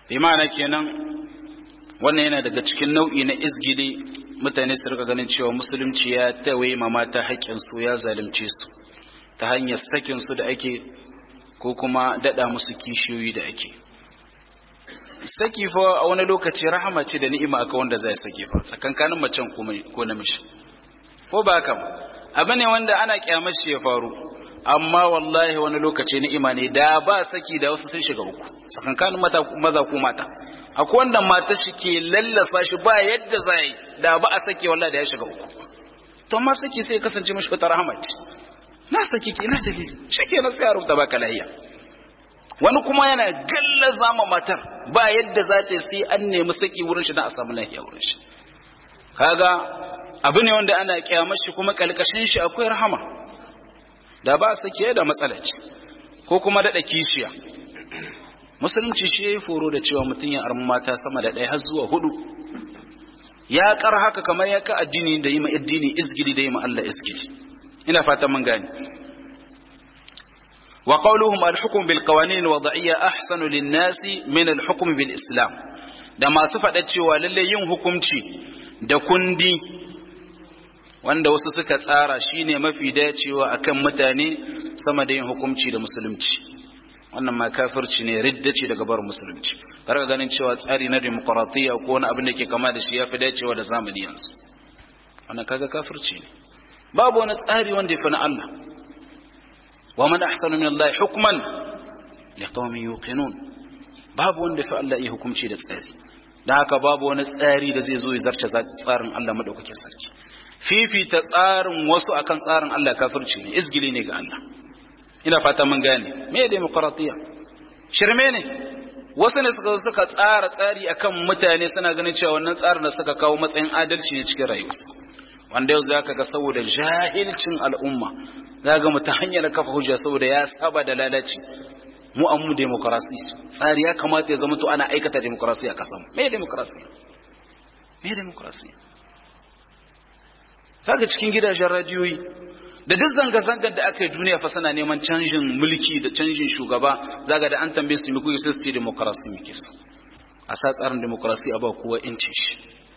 bi ma'ana kenan wannan yana daga cikin nau'i na izgili mutane su rika ganin cewa musulunci ya tawaye ma mata haƙƙin su ya zalunce su ta hanyar sakin su da ake ko kuma dada musu kishiyoyi da ake saki fa a wani lokaci rahama ce da ni'ima aka wanda zai sake fa tsakankanin macen ko namiji ko ba haka abu ne wanda ana kyamar shi ya faru amma wallahi wani lokaci ni'ima ne da ba saki da wasu sun shiga uku tsakankanin maza ko mata akwai wanda mata shi ke lallasa shi ba yadda za yi da ba a sake wallahi da ya shiga uku to amma saki sai kasance mashi wata rahama ce na saki ke na dalili shi ke na sai a rubuta baka lahiya wani kuma yana gallaza ma matar ba yadda za ta sai an nemi saki wurin shi na a samu lahiya wurin shi kaga abu ne wanda ana kyamar shi kuma kalkashin shi akwai rahama da ba saki da matsala ce ko kuma daɗa kishiya musulunci shi ya yi foro da cewa mutum ya armi mata sama da ɗaya har zuwa hudu ya kar haka kamar ya ka addini da yi ma addini izgili da yi ma Allah izgili ina fatan mun gane وقولهم الحكم بالقوانين الوضعية أحسن للناس من الحكم بالإسلام da masu faɗa cewa lalle yin hukunci da kundi wanda wasu suka tsara shine mafi dacewa akan mutane sama da yin hukunci da musulunci wannan ma kafirci ne ridda ce daga bar musulunci kar ganin cewa tsari na demokratiya ko wani abin da ke kama da shi ya fi dacewa da zamani yanzu wannan kaga kafirci ne babu wani tsari wanda ya fi na Allah ومن أحسن من الله حكما لقوم يوقنون babu wanda fi Allah iya hukunci da tsari da haka babu wani tsari da zai zo ya zarce tsarin Allah madaukakin sarki fifita tsarin wasu akan tsarin Allah kafirci ne izgili ne ga Allah ina fata mun gane me demokratiya shirme ne wasu ne suka suka tsara tsari akan mutane suna ganin cewa wannan tsarin da suka kawo matsayin adalci ne cikin rayuwarsu wanda yau zaka ga saboda jahilcin al'umma za ga mu ta hanyar kafa hujja saboda ya saba da lalaci mu an mu demokrasi tsari ya kamata ya zama to ana aikata demokrasi a kasan me demokrasi me demokrasi saka cikin gidajen radiyoyi da duk zanga-zangar da aka yi duniya fa sana neman canjin mulki da canjin shugaba zaga da an tambaye su muku sai su ce demokrasi muke so a sa tsarin demokrasi a ba kowa incin shi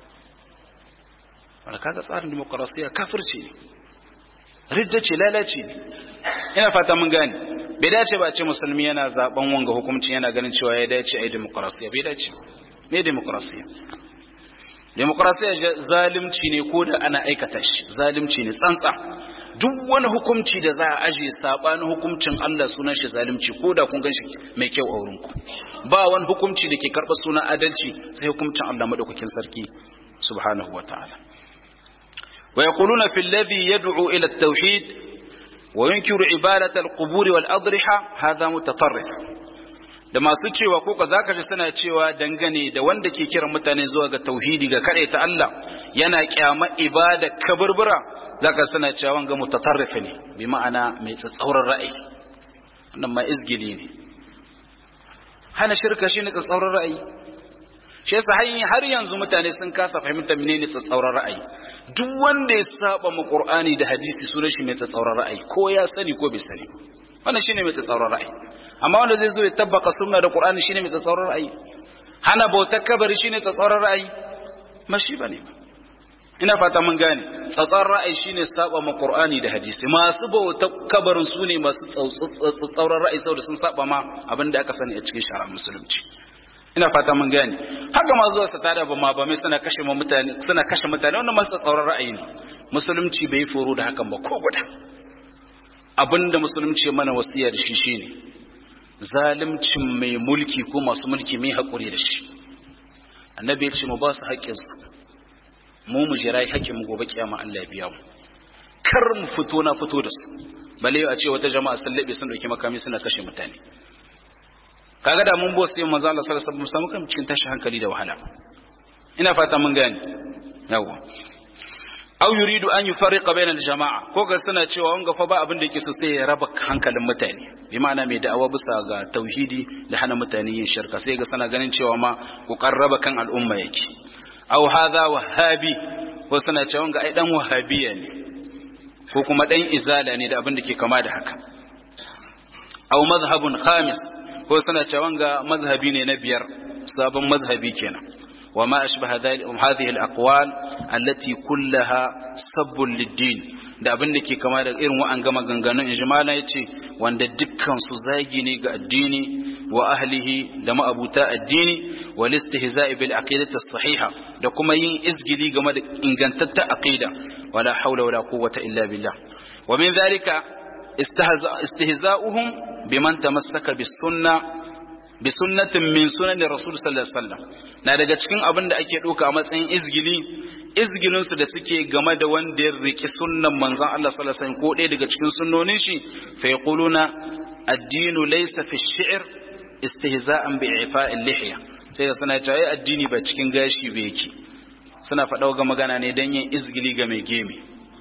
wanda kaga tsarin demokrasiya kafirci ne ridda ce lalace ne ina fata mun gane bai dace ba ce musulmi yana zaben wanga hukuncin yana ganin cewa ya dace a yi demokrasiya bai dace me demokrasiya demokrasiya zalimci ne ko da ana aikata shi zalimci ne tsantsa duk wani hukunci da za a aje sabanin hukuncin Allah sunan shi zalimci ko da kun ganshi mai kyau a wurin ku ba wani hukunci da ke karɓar sunan adalci sai hukuncin Allah madaukakin sarki subhanahu wataala ويقولون في الذي يدعو إلى التوحيد وينكر عبادة القبور والأضرحة هذا متطرف da masu cewa ko ka zaka ji suna cewa dangane da wanda ke kiran mutane zuwa ga tauhidi ga kare ta Allah yana kyama ibada kaburbura zaka suna cewa wanga mutatarrif ne bi ma'ana mai tsatsauran ra'ayi wannan ma izgili ne hana shirka shine tsatsauran ra'ayi shi yasa har yanzu mutane sun kasa fahimta menene tsatsauran ra'ayi duk wanda ya saba mu Qur'ani da hadisi sunan shi mai tsatsauran ra'ayi ko ya sani ko bai sani wannan shine mai tsatsauran ra'ayi amma wanda zai zo ya tabbaka sunna da Qur'ani shine mai tsatsauran ra'ayi hana bautar kabari shine tsatsauran ra'ayi mashi bane ina fata mun gane tsatsauran ra'ayi shine saba mu Qur'ani da hadisi masu bautar kabarin su ne masu tsatsauran ra'ayi saboda sun saba ma abinda aka sani a cikin shari'ar musulunci ina fata mun gane haka ma zuwa su tada ba ma ba mai suna kashe mutane suna kashe mutane wannan masu tsauran ra'ayi ne musulunci bai foro da hakan ba ko guda abinda musulunci mana wasiya da shi shine zalimcin mai mulki ko masu mulki mai hakuri da shi annabi ya ce mu ba su haƙƙin su mu mu jira haƙƙin mu gobe kiyama Allah ya biya mu kar mu fito na fito da su bale a ce wata jama'a sun labe sun dauki makami suna kashe mutane kaga da mun bosse manzo Allah sallallahu alaihi wasallam samu kan cikin tashi hankali da wahala ina fata mun gane yawa aw yuridu an yufarriqa bayna al-jama'a ko ga suna cewa wanga fa ba abin da yake so sai ya raba hankalin mutane bi ma'ana mai da'awa bisa ga tauhidi da hana mutane yin shirka sai ga suna ganin cewa ma ku karraba kan al'umma yake aw hadha wahabi ko suna cewa wanga ai dan wahabiya ne ko kuma dan izala ne da abin da ke kama da haka aw mazhabun khamis ko suna cewa wanga mazhabi ne na biyar sabon mazhabi kenan وما أشبه هذه الأقوال التي كلها سب للدين da abin da ke kama da irin wa'an gama ganganun ijmala ya ce wanda dukkan su zagi ne ga addini wa ahlihi da ma'abuta addini wa listihza'i bil aqidati sahiha da kuma yin izgili game da ingantatta aqida wala haula wala quwwata illa billah wa min dhalika istihza'uhum biman tamassaka bis sunnah bi sunnatin min sunan rasul sallallahu alaihi wasallam na daga cikin abin da ake ɗauka a matsayin izgili izgilin su da suke game da wanda ya riki sunnan manzon Allah sallallahu alaihi wasallam ko ɗaya daga cikin sunnonin shi fa yaquluna ad-dinu laysa fi ash-shi'r istihza'an bi ifa'il lihya sai da suna cewa addini ba cikin gashi ba yake suna faɗa ga magana ne dan yin izgili ga mai geme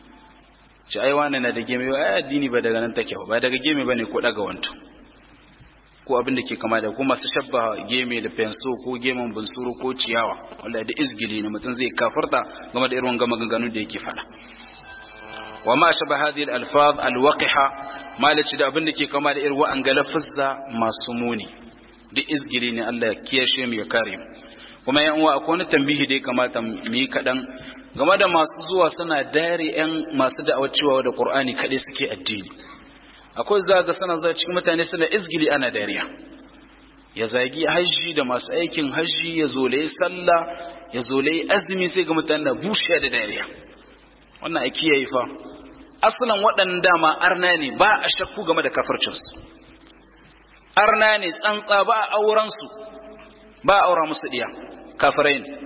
ci ai wani na da geme ai addini ba daga nan take ba daga geme bane ko daga wanto ko abin da ke kama da kuma su shabba geme da fenso ko gemen bunsuru ko ciyawa wanda da izgili ne mutum zai kafarta game da irin gama ganganun da yake fada wa ma shaba hadhihi al-alfaz al-waqiha malaci da abin da ke kama da irin wa'an galafizza masu muni duk izgili ne Allah ya kiyashe mu ya kare mu kuma yan uwa akwai wani tambihi da ya kamata mu yi kadan game da masu zuwa suna dare yan masu da'awar cewa da Qur'ani kadai suke addini akwai zaga sana zuwa cikin mutane suna izgili ana dariya ya zagi hajji da masu aikin hajji ya zolaye sallah ya zolaye azumi sai ga mutane na bushe da dariya wannan a kiyaye fa asalin waɗannan dama arna ne ba a shakku game da kafircinsu arna ne tsantsa ba a aurensu ba a aura musu ɗiya kafirai ne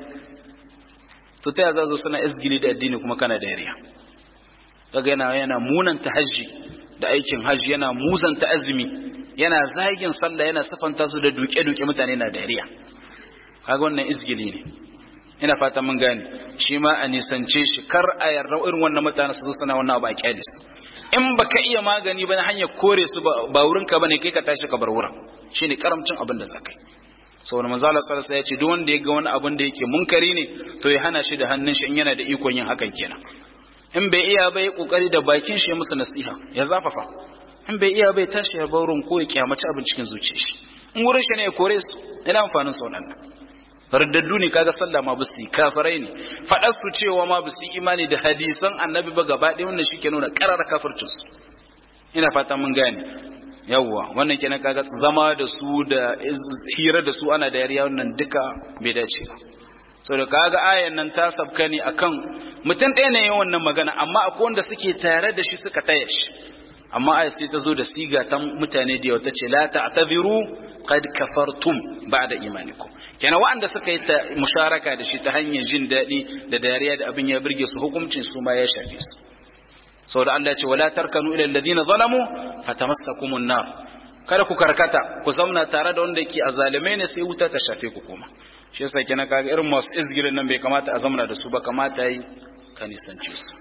to ta yaza zo suna izgili da addini kuma kana dariya kaga yana yana munanta hajji da aikin hajji yana muzanta azumi yana zagin sallah yana safanta su da duke-duke mutane na dariya kaga wannan izgili ne ina fata mun gane shi ma a nisance shi kar a yarda irin wannan mutane su zo suna wannan abu a kyale su in baka iya magani ba na hanyar kore su ba wurin ka bane kai ka tashi ka bar wurin shine karamcin abin da zakai saboda manzo Allah sallallahu alaihi wasallam ya ce duk wanda ya ga wani abin da yake munkari ne to ya hana shi da hannun shi in yana da ikon yin hakan kenan in bai iya bai kokari da bakin shi ya musu nasiha ya zafafa in bai iya bai tashi ya baurin ko ya kyamaci abin cikin zuciyar shi in wurin shi ne ya kore su ina amfanin sa wannan raddaddu ne kaga sallah ma busu kafirai ne fadar su cewa ma busu imani da hadisan annabi ba gaba ɗaya wannan shike nuna karara kafircin su ina fata mun gane yawwa wannan kenan kaga zama da su da hira da su ana da yariya wannan duka bai dace ba sau da kaga ayan nan ta sabka ne akan mutum ɗaya ne yin wannan magana amma akwai wanda suke tare da shi suka taya shi amma ayat sai ta zo da siga ta mutane da yau ta ce la ta'tadhiru qad kafartum ba'da imanikum kenan waɗanda suka yi ta musharaka da shi ta hanyar jin daɗi da dariya da abin ya burge su hukuncin su ma ya shafe su saboda Allah ya ce wala tarkanu ila alladhina zalamu fatamassakumun nar kada ku karkata ku zauna tare da wanda yake azalimai ne sai wuta ta shafe ku kuma shi yasa kenan kaga irin masu izgirin nan bai kamata a zamana da su ba kamata yi ka nisance su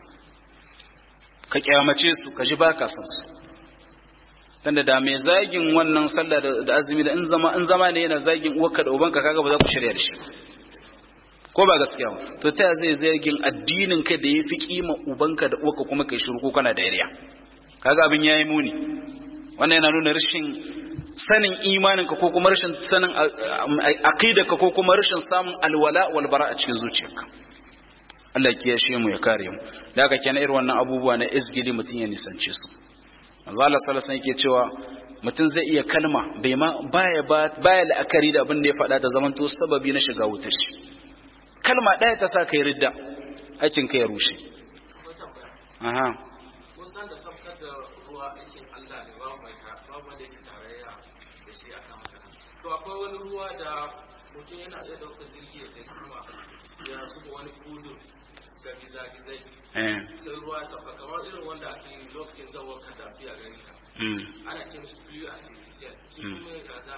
ka kyamace su ka ji baka san su tunda da mai zagin wannan sallah da azumi da in zama in zama ne yana zagin uwarka da ubanka kaga ba za ku shirya da shi ko ba gaskiya ba to ta zai zagin addinin ka da yafi kima ubanka da uwarka kuma kai shiru ko kana da yariya kaga abin yayi muni wannan yana nuna rashin sanin imaninka ko kuma rashin sanin aqidarka ko kuma rashin samun alwala wal bara a cikin zuciyarka Allah ya yashe mu ya kare mu da haka kenan irin wannan abubuwa na izgili mutun ya nisance su manzo Allah sallallahu alaihi yake cewa mutum zai iya kalma bai ma baya baya la'akari da abin da ya faɗa da zamanto sababi na shiga wutar shi kalma ɗaya ta sa kai ridda aikin kai ya rushe aha kusan da sabkar da ruwa aikin Allah ne babu mai babu wanda yake tarayya da shi akan haka to akwai wani ruwa da mutum yana da ɗaukar jirgi ya kai sama ya zuba wani kudu da gizagizai eh sai ruwa ya sauka kamar irin wanda ake yi lokacin zawon kadafi a gari ka mm. ana ce mishi biyu a artificial shi kuma ya gada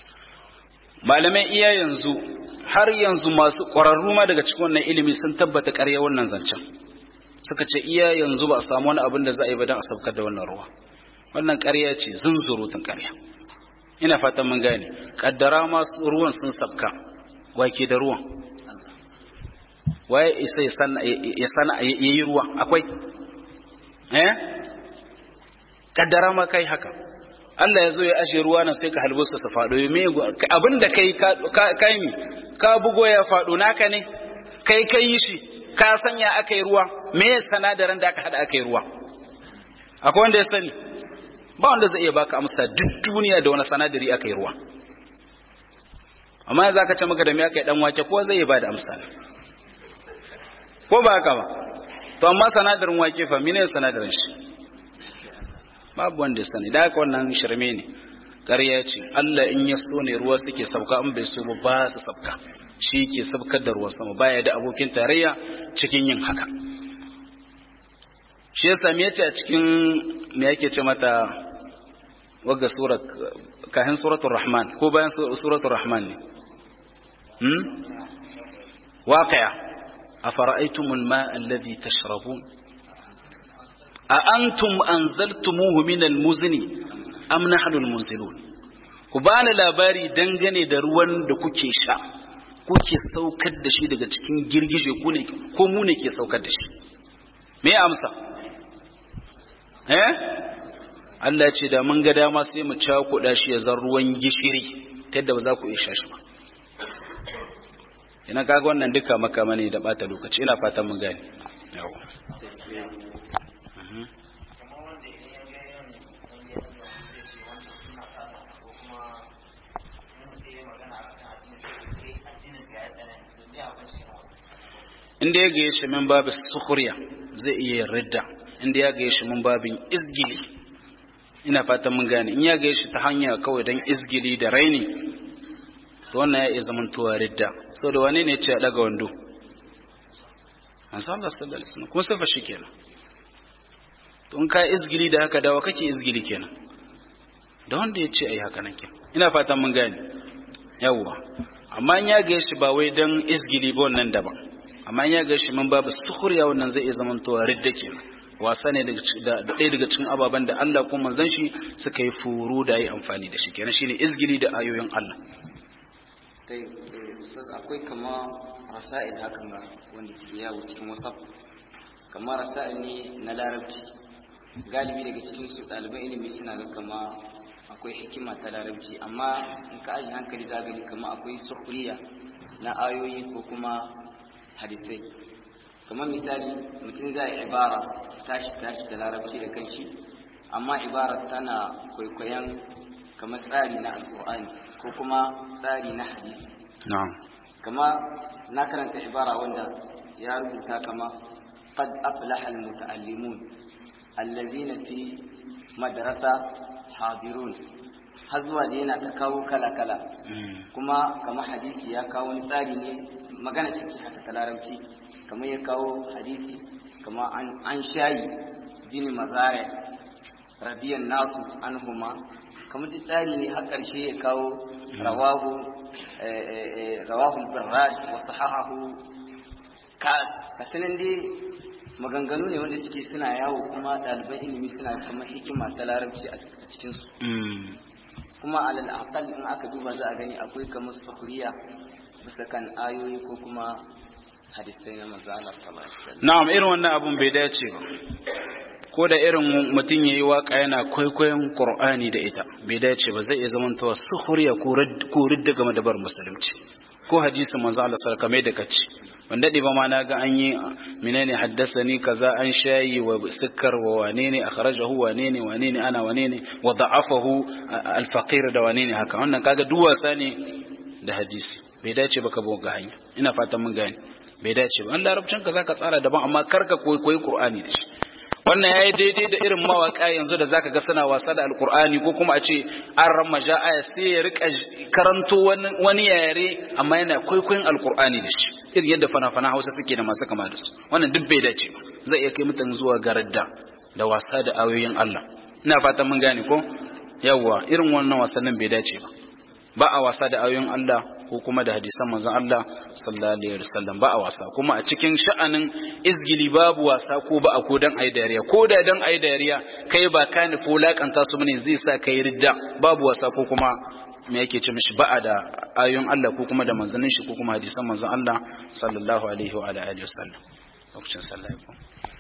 malamai iya yanzu har yanzu masu ƙwararru ma daga cikin wannan ilimi sun tabbata ƙarya wannan zancen suka ce iya yanzu ba a samu wani abin da za a yi ba don a saukar da wannan ruwa wannan ƙarya ce zunzurutun ƙarya ina fatan mun gane kaddara masu ruwan sun sabka wake da ruwan waye isa ya sana ya sana ya yi ruwa akwai eh kaddara ma kai haka Allah ya zo ya ashe ruwa nan sai ka halbo su su faɗo me abinda kai ka kai ni ka bugo ya faɗo naka ne kai kai yi shi ka sanya aka yi ruwa me sanadaran da aka hada aka yi ruwa akwai wanda ya sani ba wanda zai iya baka amsa duk duniya da wani sanadari aka yi ruwa amma za ka ce maka da me aka yi dan wake ko zai ba da amsa ko ba haka ba to amma sanadarin wake fa mene sanadarin shi babu wanda ya sani da haka wannan shirme ne ƙarya ce Allah in ya so ne ruwa suke sauka in bai so ba ba su sauka shi ke saukar da ruwan sama baya da abokin tarayya cikin yin haka shi yasa me yace a cikin me yake ce mata wagga surat kahin suratul rahman ko bayan suratul rahman ne hmm waqi'a afara'aytumul ma'a alladhi tashrabun a antum anzaltumuhu minal muzni am nahnu almunzilun ku bani labari dangane da ruwan da kuke sha kuke saukar da shi daga cikin girgije ku ne ko mu ne ke saukar da shi me amsa eh Allah ce da mun ga dama sai mu cakuɗa shi ya zan ruwan gishiri ta yadda ba za ku iya sha shi ba ina kaga wannan duka makama ne da bata lokaci ina fatan mun gane yawa inda ya gaye shi min babu sukuriya zai iya ridda inda ya gaye shi min babin izgili ina fatan mun gane in ya gaye shi ta hanya kawai don izgili da raini to wannan ya iya zamantowa ridda sau da wane ne ce a daga wando an san Allah sallallahu alaihi wasallam kuma sifa shi kenan to in ka izgili da haka dawa kake izgili kenan da wanda ya ce ai haka nan kenan ina fatan mun gane yawwa amma in ya gaye shi ba wai don izgili ba wannan daban amma ya ga shi man babu sukhriya wannan zai iya zamantowa ridda kenan wasa ne da ɗaya daga cikin ababen da Allah ko manzon shi suka yi furu da yi amfani da shi kenan shine izgili da ayoyin Allah tai ustaz akwai kama rasail hakan ga wanda suke yawo cikin WhatsApp kamar rasail ne na larabci galibi daga cikin su ɗaliban ilimi suna ga kama akwai hikima ta larabci amma in ka aji hankali za gani kama akwai sukhriya na ayoyi ko kuma hadisai kamar misali mutum zai ibara tashi tashi da larabci da kanshi amma ibara tana kwaikwayon kamar tsari na alkur'ani ko kuma tsari na hadisi na'am kama na karanta ibara wanda ya rubuta kama qad aflaha almutaallimun allazina fi madrasa hadirun har zuwa da yana ta kawo kala kala kuma kama hadisi ya kawo wani tsari ne magana ce ce haka ta larabci kamar ya kawo hadisi kama an shayi bin mazare radiyan nasu anhuma kamar da tsari ne har ƙarshe ya kawo rawahu rawahu birrad wa sahahahu kas kasanin dai maganganu ne wanda suke suna yawo kuma ɗaliban ilimi suna kamar hikima ta larabci a cikinsu kuma alal aqal in aka duba za a gani akwai kamar sukhriya bisa kan ayoyi ko kuma hadisai na manzo Allah sallallahu alaihi wasallam na'am irin wannan abun bai dace ba ko da irin mutum yayi waka yana kwaikwayon Qur'ani da ita bai dace ba zai iya zamantawa sukhriya ko ridda game da bar musulunci ko hadisin manzo Allah sallallahu alaihi wasallam da kace ban dade ba ma na ga an yi menene haddasani kaza an shayi wa sikkar wa wane ne akhrajahu wane ne wane ne ana wane ne wa da'afahu al-faqir da wane ne haka wannan kaga duk wasa ne da hadisi bai dace ba ka bi ga hanya ina fatan mun gane bai dace ba an larabcin ka zaka tsara daban amma karka koyi koyi qur'ani da shi wannan yayi daidai da irin mawaka yanzu da zaka ga suna wasa da alqur'ani ko kuma a ce an ramaja aya sai ya rika karanto wani wani yare amma yana kwaikwayon alqur'ani da shi irin yadda fana-fana Hausa suke da masu kama da su wannan duk bai dace ba zai iya kai mutan zuwa garadda da wasa da ayoyin Allah ina fatan mun gane ko yawwa irin wannan wasannin bai dace ba ba a wasa da ayoyin Allah ko kuma da hadisan manzon Allah sallallahu alaihi wasallam ba a wasa kuma a cikin sha'anin izgili babu wasa ko ba a ko dan ayi dariya ko da dan ayi dariya kai ba ka nufi wulakanta su bane zai sa kai ridda babu wasa ko kuma me yake ce mishi ba'a da ayoyin Allah ko kuma da manzannin shi ko kuma hadisan manzon Allah sallallahu alaihi wa alihi wasallam lokacin sallah